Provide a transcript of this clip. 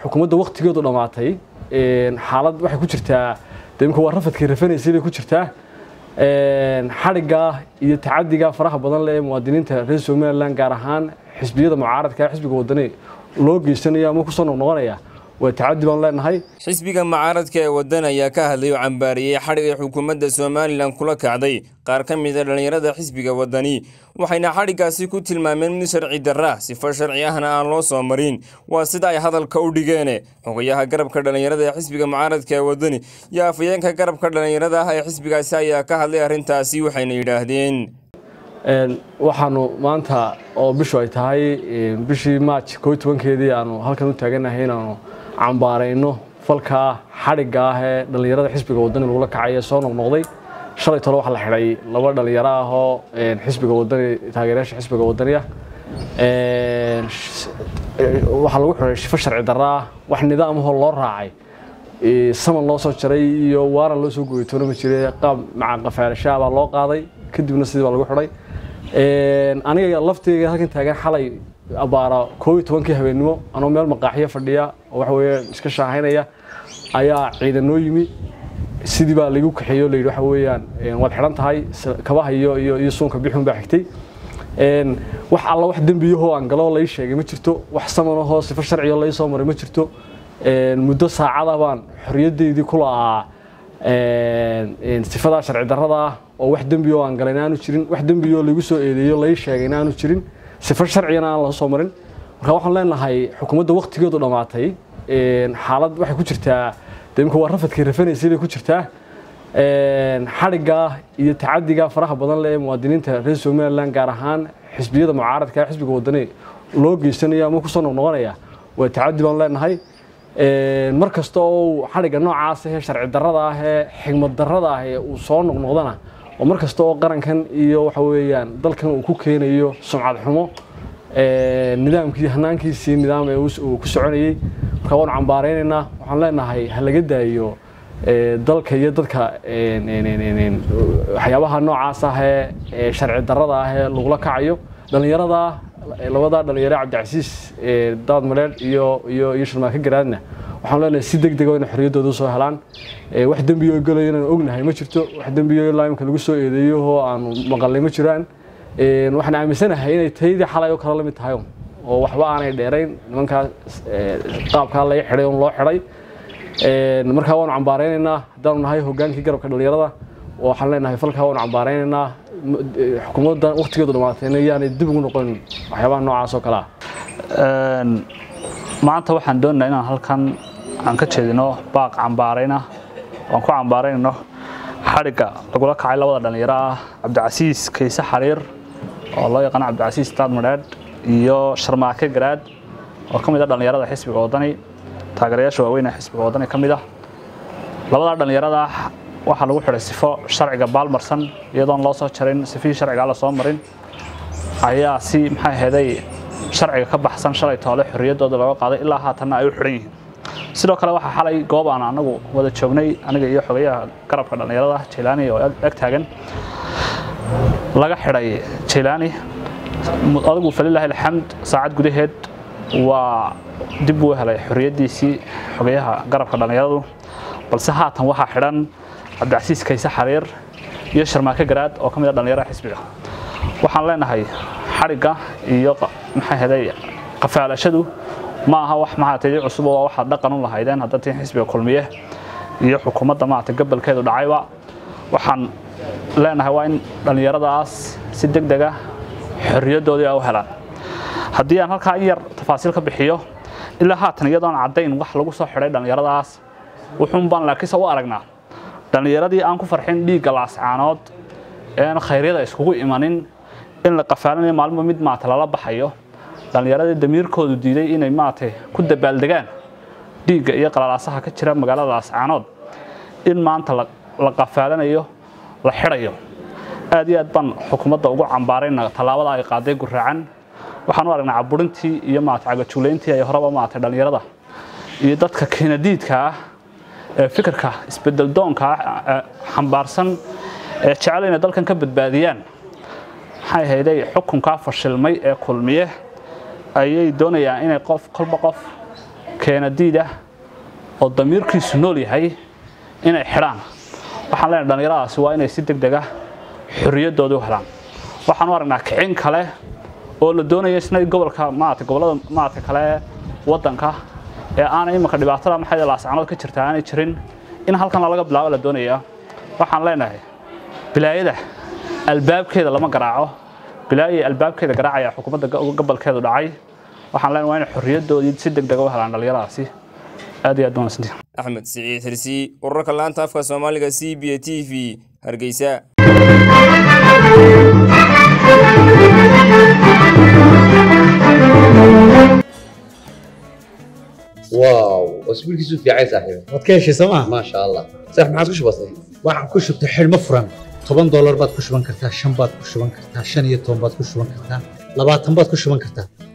xukuumadda waktigeedu dhammaatay xaalad waxay ku jirtaa de imika waa rafadkii rafanaysay bay ku jirtaa xadhigga iyo tacadiga faraha badan leh ee muwaadiniinta reer somalilan gaar ahaan xisbiyada mucaaradka xisbiga wadani loo geysanaya ama kusoo noqnoqonaya waa tacadi baan leenahay xisbiga mucaaradka ee wadan ayaa ka hadlay oo cambaariyey xadhigay xukuumadda somalilan kula kacday qaar ka mida dhallinyarada xisbiga wadani waxayna xadhiggaasi ku tilmaameen mid sharci darra sifo sharci ahna aan loo soo marin waa sida ay hadalka u dhigeene xogayaha garabka dhallinyarada ee xisbiga mucaaradka ee wadani iyo afayeenka garabka dhallinyarada ah ee xisbigaasi ayaa ka hadlay arrintaasi waxayna yidhaahdeen waxaanu maanta oo bishu ay tahay bishii maaj koo tobankeedii aanu halkan u taaganahay inaanu cambaarayno falkaa xadhigga ah ee dhallinyarada xisbiga wadani lagula kacay ee soo noqnoqday shalay tole waxaa la xidhay laba dhallinyaro ah oo xisbiga wadani taageerayaasha xisbiga wadani ah waxaa lagu xidhay shifo sharci darra ah wax nidaamahoo loo raacay saman loo soo jaray iyo waaran loo soo gooyay toona ma jire qaab maca qafaalashaa baa loo qaaday kadibna sidii baa lagu xidhay aniga lafteyga halkan taagan xalay abaara koob iyo tobankii habeennimo anoo meel maqaaxiyo fadhiya oo waxa weeye iska shaahaynaya ayaa ciidan noo yimi sidii baa laigu kaxeeyo layidhi waxa weeyaan waad xidhan tahay kabaha iyo iyo iyo suunka bixun baa xigtay wax alla wax dembiyahoo aan galo lai sheegay ma jirto wax samanahoo sifo sharciyo lai soo maray ma jirto muddo saacada baan xorriyaddeydii ku la'aa sifadaa sharci darrada ah oo wax dembiyo aan galay aanu jirin wax dembiyo lagu soo eedeeyo lai sheegay aanu jirin sifo sharcigana aan la soo marin marka waxaan leenahay xukuumadda waktigeedu dhammaatay xaalad waxay ku jirtaa de imika waa rafadkii rafanaysay bay ku jirtaa xadhigga iyo tacadiga faraha badan leh ee muwaadiniinta reer somalilan gaar ahaan xisbiyada mucaaradka xisbiga wadani loo geysanaya ama kusoo noqnoqonaya waa tacadi baan leenahay mar kasta oo xadhigga noocaas ahee sharci darrada ah ee xigmad darrada ah ee uu soo noqnoqdana oo mar kasta oo qarankan iyo waxa weeyaan dalkan uu ku keenayo sumcad xumo nidaamkii hanaankiisii nidaam ee uu ku soconayey marka waanu cambaaraynaynaa waxaan leenahay ha laga daayo dalka iyo dadka waxyaabaha noocaas ah ee sharci darrada ah ee lagula kacayo dhallinyarada labada dhalinyaro cabdicasiis daad madheedh iyo iyo iyo sharmaake garaadna waxaan leenahay si deg dega inay xorriyaddooda usoo helaan wax dembiyo galayo inaan ognahay ma jirto wax dembiyo ilaa imka lagu soo eedeeyo oo aanu maqalnay ma jiraan waxaan aaminsanahay inay taydii xalay oo kale la mid tahay oo waxba aanay dheerayn nimankaa qaabkaa laga xidhay on loo xidhay markaa waanu cambaaraynaynaa haddaanu nahay hogaankii garabka dhallinyarada waxaan leenahay falkaa waanu cambaaraynaynaa xukuumadda waktigeedu dhamaatayna yaanay dib ugu noqon waxyaabaha noocaas oo kale ah maanta waxaan doonaynaa inaan halkan aan ka jeedino baaq cambaarayna aan ku cambaaraynayno xadhigga lagula kacay labada dhallinyaro ah cabdicasiis kayse xariir oo loo yaqaano cabdicasiis daad madheedh iyo sharmaake garaad oo ka mid ah dhallinyarada xisbiga wadani taageerayaasha waaweyn ee xisbiga wadani ka mid ah labadaa dhallinyarada waxaa lagu xidhay sifo sharciga baalmarsan iyadoon loo soo jarin sifihii sharcigaa la soo marin ayaa si maxay aheeday sharciga ka baxsan shalay toole xorriyaddooda looga qaaday ilaa haatanna ay u xidhan yihiin sidoo kale waxaa xalay goob aan anagu wada joognay aniga iyo xogayaha garabka dhallinyarada jaylaani oo eg taagan laga xidhay jaylaani adigu falilaahi alxamd saacad gudaheed waa dib uu helay xorriyaddiisii xogayaha garabka dhallinyaradu balse haatan waxaa xidhan cabdicasiis kayse xariir iyo sharmaake garaad oo ka mid a dhallinyarada xisbiga waxaan leenahay xadhigga iyo maxay heday qafaalashadu ma aha wax maaragtay cusub oo waxaad dhaqan u lahaydeen hadda tiin xisbiga kulmiye iyo xukuumadda maaragtay gobolkeedu dhacayba waxaan leenahay waa in dhallinyaradaas si deg dega xorriyaddoodii ay u helaan haddii aan halkaa in yar tafaasiil ka bixiyo ilaa haatan iyadoon caddayn wax lagu soo xidhay dhallinyaradaas wuxuun baan laakiinse u aragnaa dhallinyaradii aan ku farxin dhiigga laascaanood ean khayryada iskugu imanin in la qafaalanayo maalinba mid maata lala baxayo dhallinyaradii damiirkoodu diiday inay maaragtay ku dabaaldegaan dhiigga iyo qalalaasaha ka jira magaalada laascaanood in maanta la qafaalanayo la xidhayo aad iyo aad baan xukuumadda ugu cambaarayna tallaabada ay qaaday guraacan waxaan u aragnaa caburintii iyo maarata cagajuglayntii ay horeba maarata dhallinyarada iyo dadka keenadiidka ah ee fikirka isbedel doonka ah xambaarsan ee jecel inay dalkan ka badbaadiyaan maxay hayday xukunkaa fashilmay ee kulmiye ayay doonayaan inay qof kolba qof keenadiida oo damiirkiisu nool yahay inay xidhaan waxaan leenahay dhallinyaradaasi waa inay si deg deg ah xorriyaddooda u helaan waxaan u aragnaa kicin kale oo la doonaya isna gobolka maarata gobollada maarata kale waddanka ee aanay imanka dhibaatada maxay laascanood ka jirta aanay jirin in halkan laga bilaabo la doonaya waxaan leenahay bilaayada albaabkeeda lama garaaco bilaayay albaabkeeda garaacaya xukuumadda gobolkeedu dhacay waxaan leenahay waa inay xorriyaddoodii si deg deg u helaan dhallinyaradaasi aad iyo aad baan wanaagsantihin axmed siciid xirsi urarka laanta afka soomaaliga c b a t v hargeysa واو اسبوعك في عين صاحبي waad ka heshay sooma ما شاء الله صح ما عادش بسيط waxaan ku shubtay xidhmo furan toban doolar baad ku shuban kartaa shan baad ku shuban kartaa shan iyo toban baad ku shuban kartaa labaatan baad ku shuban kartaa